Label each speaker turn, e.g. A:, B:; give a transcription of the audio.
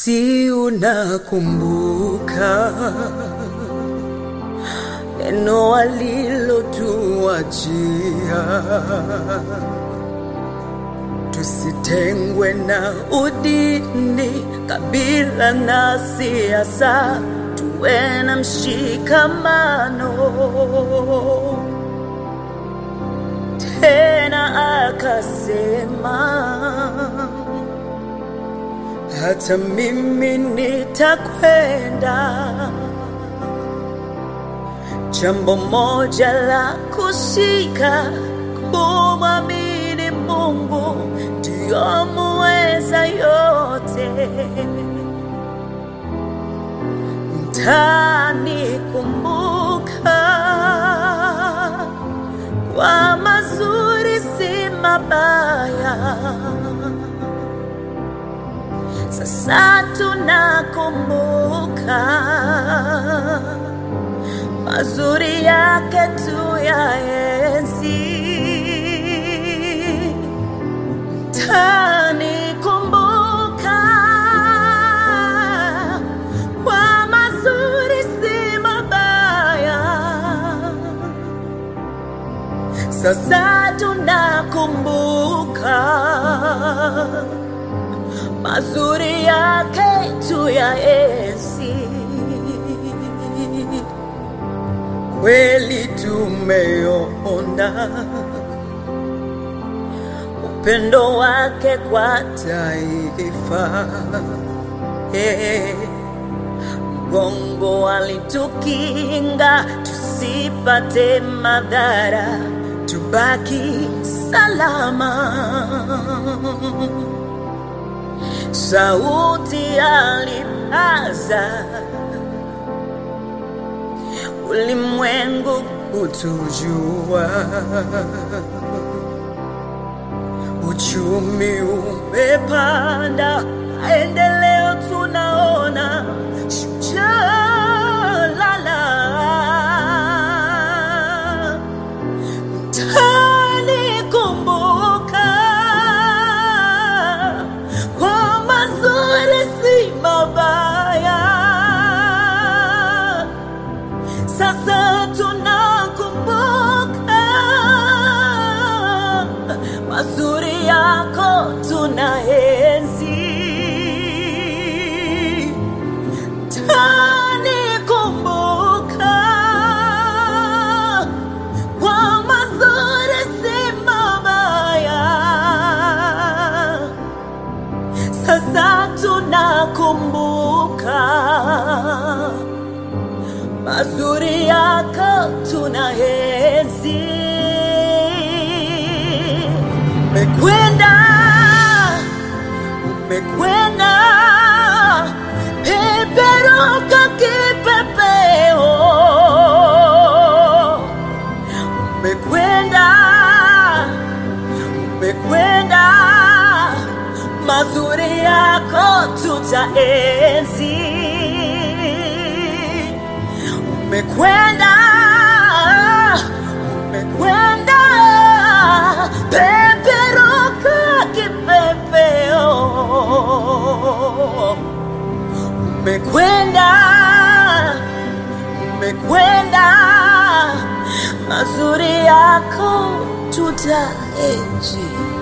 A: Si unakumbuka neno alilotuachia, tusitengwe na udini, kabila na siasa, tuwe na mshikamano. Tena akasema hata mimi nitakwenda. Jambo moja la kushika, kumwamini Mungu ndiyo muweza yote. Mtanikumbuka kwa mazuri, si mabaya. Sasa tunakumbuka mazuri yake tu ya enzi. Tanikumbuka kwa mazuri, si mabaya. Sasa tunakumbuka mazuri yake tu ya enzi. Kweli tumeona upendo wake kwa taifa, Eh, mgongo alitukinga tusipate madhara, tubaki salama sauti alipaza ulimwengu kutujua, uchumi umepanda, maendeleo tunaona, shujaa lala tanikumbuka kwa mazuri, si mabaya. Sasa tunakumbuka mazuri yako, tunaenzi tanikumbuka kwa mazuri, si mabaya. Sasa tunakumbuka mazuri yako, tunaenzi. Umekwenda, umekwenda, peperuka kipepeo umekwenda, umekwenda, mazuri yako tutaenzi. Umekwenda, umekwenda, peperuka kipepeo umekwenda, umekwenda, mazuri yako tutaenzi.